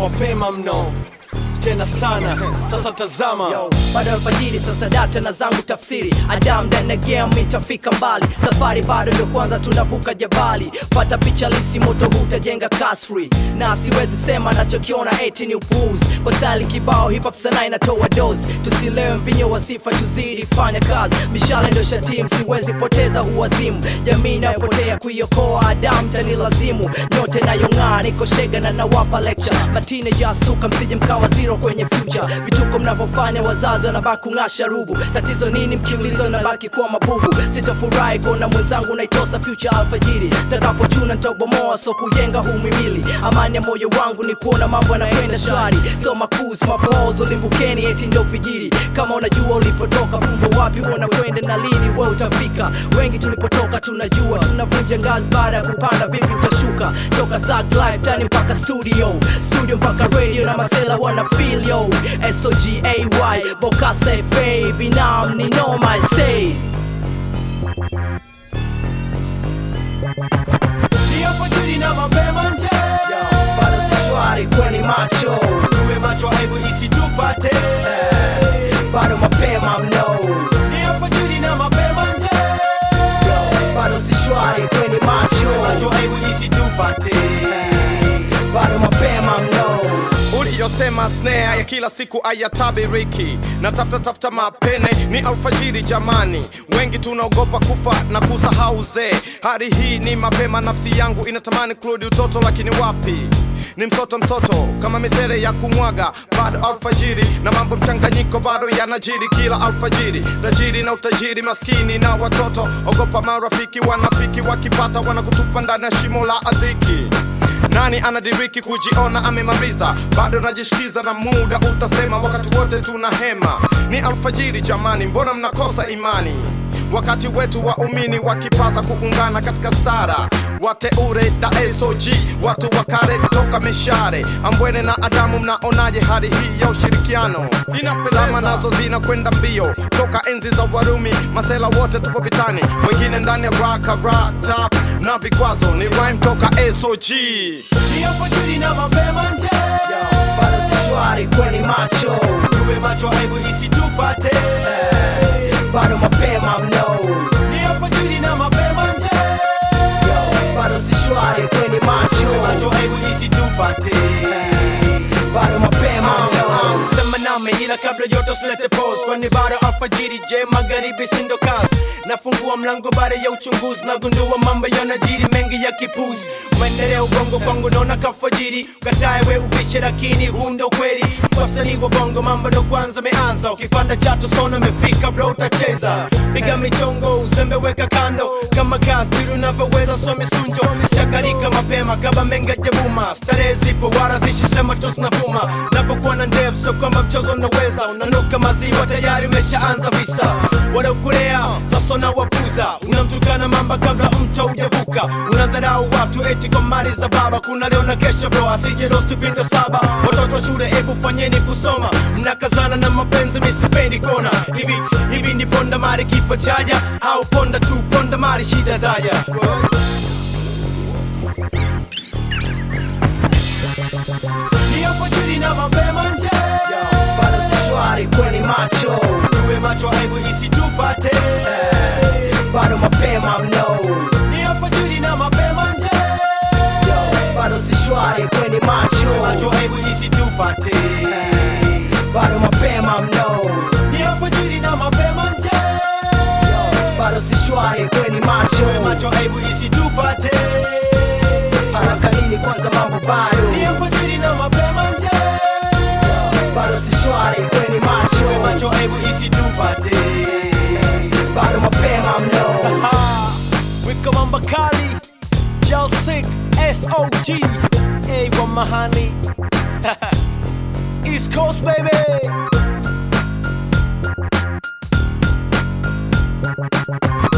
mapema mno tena sana sasa tazama Yo, bado alfajiri sasa data na zangu tafsiri adam ndani ya game itafika mbali safari bado ndo kwanza tunavuka jabali pata picha lisi moto hutajenga kasri na siwezi sema nachokiona eti ni upuuzi kwa stali kibao hip hop sana inatoa dozi tusilewe mvinyo wa sifa tuzidi fanya kazi mishale ndo shatim siwezi poteza huwazimu jamii inayopotea kuiokoa adam tani lazimu nyote nayong'aa niko shega na nawapa lecture matine jastuka msije mkawa zero kwenye future vituko mnavyofanya wazazi wanabaki kung'asha rubu tatizo nini mkiulizo nabaki kuwa mabubu sitafurahi kuona mwenzangu naitosa future alfajiri takapochuna ntabomoa so kujenga humimili amani ya moyo wangu ni kuona mambo yanakwenda shwari so makus mapozo limbukeni eti ndio vijiri kama unajua ulipotoka fumbo wapi unakwenda na lini we utafika wengi tulipotoka tunajua tunavunja ngazi baada ya kupanda vipi utashuka toka thug life tani mpaka studio studio mpaka radio na masela wana feel yo sogay bokasa fa binam ni noma I say ni alfajiri na mapema nje bado si shwari kweni macho tuwe macho aibu isitupate bado mapema mno ni alfajiri na mapema nje bado si shwari kweni macho macho aibu isitupate bado mapema mno uliyosema snare ya kila siku ayatabiriki na tafuta tafuta mapene ni alfajiri jamani wengi tunaogopa kufa na kusahau uzee hadi hii ni mapema nafsi yangu inatamani kurudi utoto lakini wapi ni msoto msoto kama misere ya kumwaga bado alfajiri na mambo mchanganyiko bado yanajiri kila alfajiri tajiri na utajiri maskini na watoto ogopa marafiki wanafiki wakipata wanakutupa ndani ya shimo la adhiki nani anadiriki kujiona amemaliza bado najishikiza na muda utasema wakati wote tuna hema ni alfajiri jamani mbona mnakosa imani wakati wetu waumini wakipaza kuungana katika sara wateure da sog watu wa kale kutoka mishare ambwene na adamu mnaonaje hali hii ya ushirikiano zama nazo zinakwenda mbio toka enzi za warumi masela wote tupo vitani wengine ndani ya raka rata na vikwazo ni rhyme toka sog ni alfajiri na mapema nje bado si shwari kweni macho tuwe macho aibu isitupate bado mapema mno ni alfajiri na mapema nje bado si shwari kweni macho macho aibu isitupate bado mapema mno sema nami ila kabla yote usilete pose kwani bado alfajiri je magharibi sindo kazi nafungua mlango baada ya uchunguzi nagundua mambo yanajiri mengi ya kipuzi maendeleo ubongo kwangu naona kafajiri ukatae we upishe lakini huu ndo kweli wasanii wa bongo mambo ndo kwanza meanza ukipanda chatu sona mefika bro utacheza piga michongo uzembe weka kando kama gas biru unavyoweza so misunjo chakarika mapema kaba menga jabuma starehe zipo wala zishisema tu zinavuma napokuwa na ndevu so kwamba mchezo unaweza unanuka maziwa tayari umeshaanza visa wanaokulea sasa unawapuza unamtukana mamba kabla mto ujavuka unadharau watu eti kwa mali za baba kuna leo na kesho bro asije rosti pindo saba watoto shule ebu fanyeni kusoma mnakazana na mapenzi misipendi kona hivi hivi ni ponda mari kifo chaja au ponda tu ponda mari shida zaja ni alfajiri na mapema nje bado si shwari kweni macho tuwe macho aibu isitupate bado mapema mno ni alfajiri na mapema nje bado si shwari kweni macho macho aibu isitupate bado mapema mno ni alfajiri na mapema nje bado si shwari kweni macho macho aibu isitupate haraka nini kwanza mambo bado ni alfajiri na mapema nje bado si shwari kweni macho macho aibu isitupate bado mapema mno Ah, wika mamba kali Jelsik SOG A wa mahani East Coast baby